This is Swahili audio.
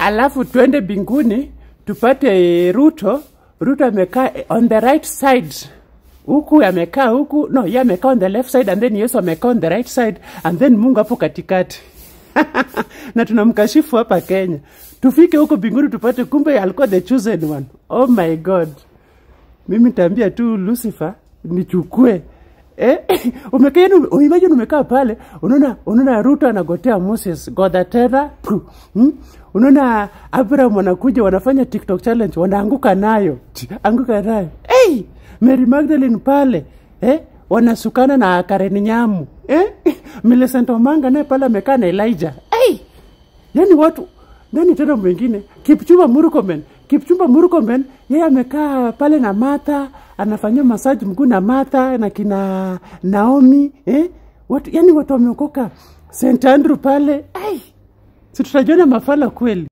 alafu twende binguni tupate Ruto. Ruto amekaa on the right side huku amekaa huku, no, ye amekaa on the left side and then Yesu amekaa on the right side and then Mungu hapo katikati na tunamkashifu hapa Kenya. Tufike huko binguni tupate, kumbe alikuwa the chosen one. Oh my God, mimi nitaambia tu Lucifer nichukue Eh, umekaa yani, imagine umekaa pale unaona unaona Ruto anagotea Moses Godatera hmm? Unaona Abraham wanakuja wanafanya TikTok challenge wanaanguka nayo anguka nayo hey! Mary Magdalene pale eh? wanasukana na Karen Nyamu eh? Millicent Omanga naye pale amekaa na Elijah hey! yani watu nani tena mwingine Kipchumba Murkomen Kipchumba Murkomen yeye amekaa pale na Martha anafanyia masaji mguu na Martha na kina Naomi eh? watu yani watu wameokoka St Andrew pale ai si tutajiona mafala kweli